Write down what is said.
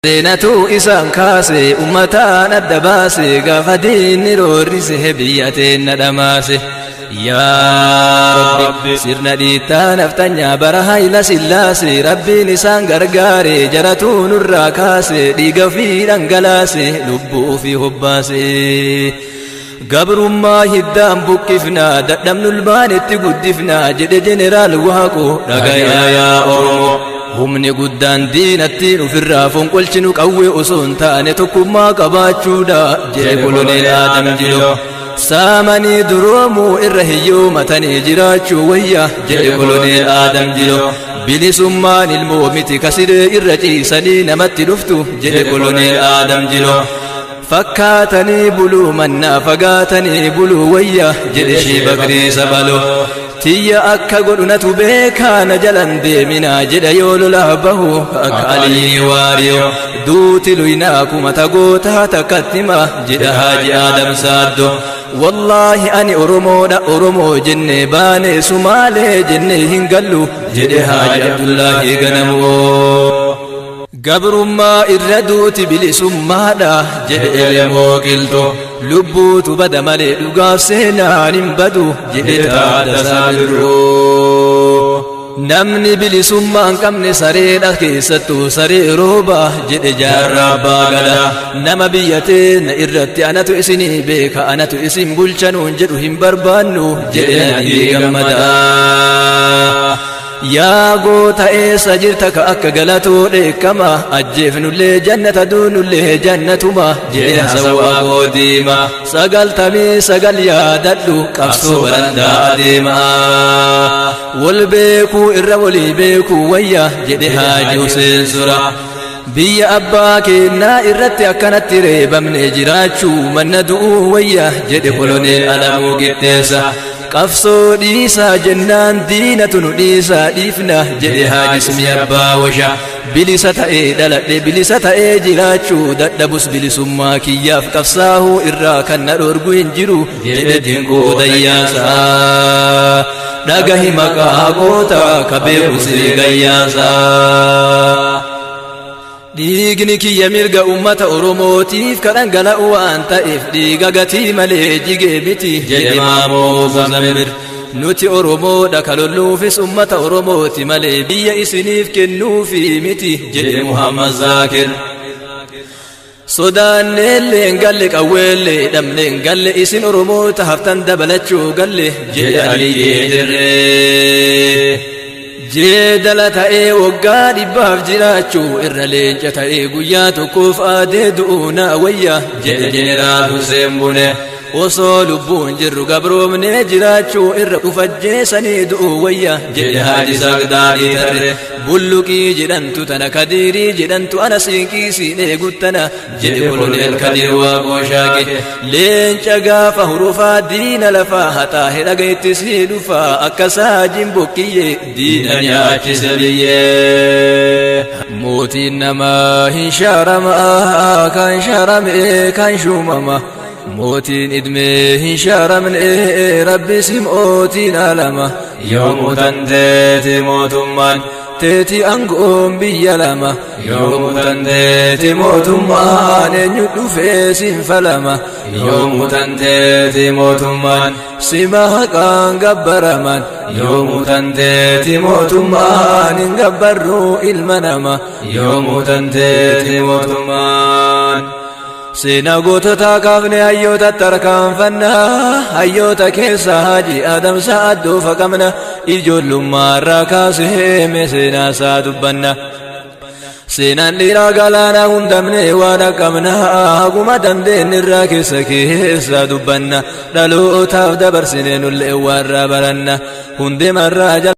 Seenatu isaan kaase ummataan adda baase gaafa diinni roorrise biyya teenna dhamaase. Yaa Rabbi sirna dhiittaa naftanyaa bara hayla sillaase rabbiin isaan gargaare jaratuu nurraa kaase dhiiga ofii dhangalaase lubbuu ofii hobbaase. Gabrummaa hiddaan buqqifnaa dadhabnu ilmaanitti guddifnaa jedhe jeneraal Waaqoo dhagayaa yaa Oromoo. humni guddaan diinattiin ofirraa fonqolchinu qawwee osoo hin taane tokkummaa qabaachuudha jedhe koloneel aadam jilo saamanii duroomuu irra hiyyoomatanii jiraachuu wayya jedhe koloneel aadam jilo bilisummaan ilmoo miti kasidee irra ciisanii namatti dhuftu jedhe koloneel aadam jilo fakkaatanii buluu mannaa fagaatanii buluu wayya jedhe shii bakrii sabaloo tiyya akka godhunatu beekaana jalan deeminaa jedha yoo lolaa bahu akka alii waariyo duuti luynaa kumata gootaa takkattima jedha haaji aadam saaddo wallaahi ani oromoodha oromoo jenne baane sumaalee jenne hin gallu jedhe haaji abdullaahi ganamoo gabrummaa irra duuti bilisummaadha jedhe elemoo qilxoo lubbuutu bada malee dhugaaf seenaan hin badu jedhe taadasaa birroo namni bilisummaa hin qabne sareedha keessattuu saree rooba jedhe jaarraa abbaa gada nama biyya teenya irratti anatu isinii beeka anatu isin bulchanuun jedhu hin barbaannu jedhe nadii gammadaa yaa goota eessa jirta ka akka galatoo dheekkama ajjeefnullee jannata duunullee jannatuma jedhe sawwaa goodiima sagaltamii sagal yaadadhu qabsoo barandaa adeema wal beekuu irra walii beekuu wayya jedhe haaji Huseen sura biyya abbaa keennaa irratti akkanatti reebamne jiraachuu manna du'uu wayya jedhe koloneel alamuu qixxeessa qabsoo dhiisaa jennaan diinatu nu dhiisaa dhiifna jedhe haajismi abbaa washa bilisa ta'ee dhaladhe bilisa ta'ee jiraachuu dadhabus bilisummaa kiyyaaf qabsaahuu irraa kan na dhorgu hin jiru jedhe dinquu dayyaasaa dhagahi maqaa goota ka beeku siree gayyaasaa dhiigni kiyya mirga ummata oromootiif ka dhangala'u waan ta'eef dhiiga gatii malee jigee miti jedhe maamoo zamir nuti oromoodha ka lolluufis ummata oromooti malee biyya isiniif kennuufi miti jedhe muhammad zaakir sodaanneelleen galle qawweellee dhabneen galle isin oromoota haftan dabalachuu galle jedhe aliyyee dirree jeedala ta'ee waggaa dhibbaaf jiraachuu irra leenca ta'ee guyyaa tokkoof aadee du'uuna wayya jedhe jeneraal Hussein Bune osoo lubbuun jirru gabroomnee jiraachuu irra dhufajjeesanii du'uu wayya jedhe haaji sagdaadhii tarre bulluqii jedhantu tana kadiirii jedhantu ana siinqii siinee guttana jedhe koloneel kadiir waaqoo shaaqe leenca gaafa hurufaa diina lafaa haxaa hedhaga itti sii dhufaa akka saajin bokkiyyee diina nyaachise biyyee mootiin namaa hin shaaramaa kan shaarame kan shuumama mootiin idmee hin shaaramne rabbis mootiin alama yoomuu tanteeti mootummaan teeti angoon biyya lama yoomuu tanteeti mootummaan eenyu dhufee siin falama yoomuu tanteeti mootummaan sima haqaan gabbaraman yoomuu tanteeti mootummaan hin gabbarruu ilma nama yoomuu tanteeti mootummaan seenaa goototaa kaafne hayyoota tarkaanfannaa hayyoota keessa haji adamsa addoofa qabna ijoollummaarraa kaasee seenaa isaa dubbanna seenaan dhiiraa galaanaa hundamne waan qabna haguma dandeenye irraa keessa keessa dubbanna dhalootaaf dabarsine nullee warra baranna hundemarraa